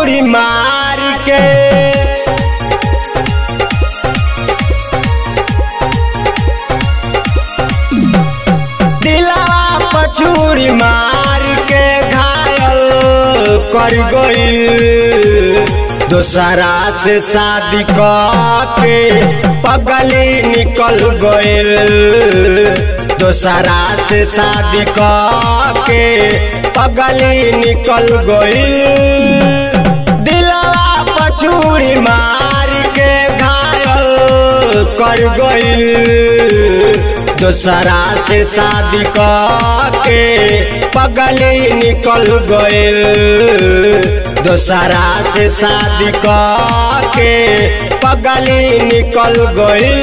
पछूड़ी मार के दिलवा पछूड़ी मार के घायल कर गइल दोसरा से शादी के पगली निकल गइल दोसरा से शादी के पगली निकल गइल दिलवा पछूड़ी मार के घायल कर गइल दोसरा से शादी के पगली निकल गइल दोसरा से शादी के पगली निकल गइल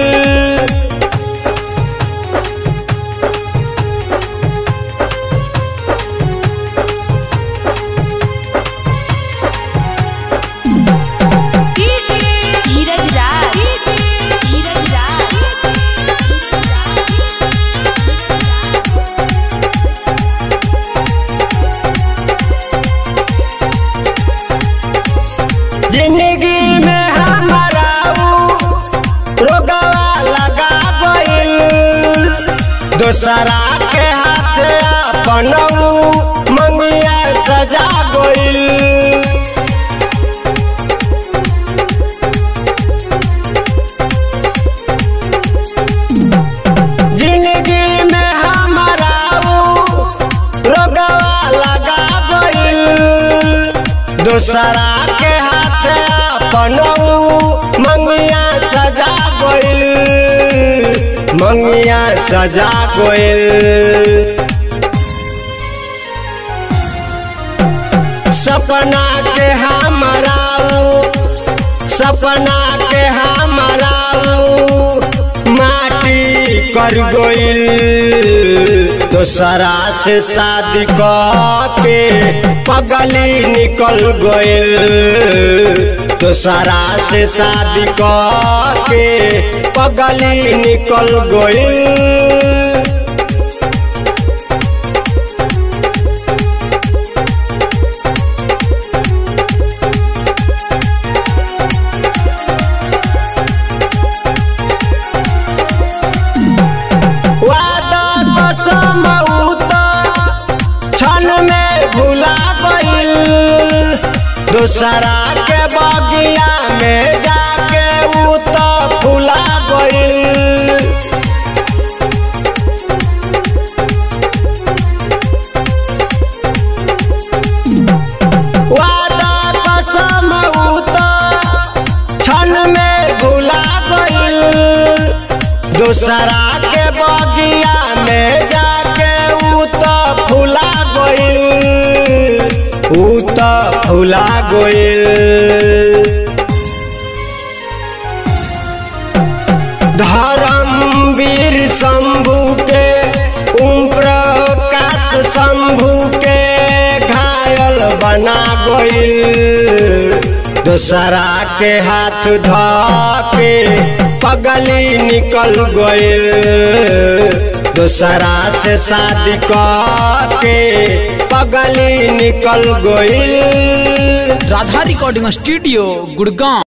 धीरज राज धीरज जिंदगी में हमारा ऊ रोगवा लगा गइल दोसरा के हाथ अपन ऊ मंगिया सजा गइल जिंदगी में हमारा ऊ रोगवा लगा गइल दोसरा के हाथ अपन ऊ मंगिया सजा गइल मंगिया सजा गइल सपना के हमारा ऊ सपना के हमारा ऊ माटी कर गइल दोसरा से शादी के पगली निकल गइल दोसरा से शादी के पगली निकल गइल वादा कसम ऊ त क्षण में भुला गइल दोसरा के बगिया में जाके ऊ त फुला गइल वादा कसम ऊ त क्षण में भुला गइल दोसरा के बगिया में जाके ऊ त फुला गइल ऊ त फुला गइल धर्मवीर शंभू के ओम प्रकाश शंभू के घायल बना गइल दोसरा के हाथ धके पगली निकल गइल दोसरा से शादी के पगली निकल गइल राधा रिकॉर्डिंग स्टूडियो गुड़गांव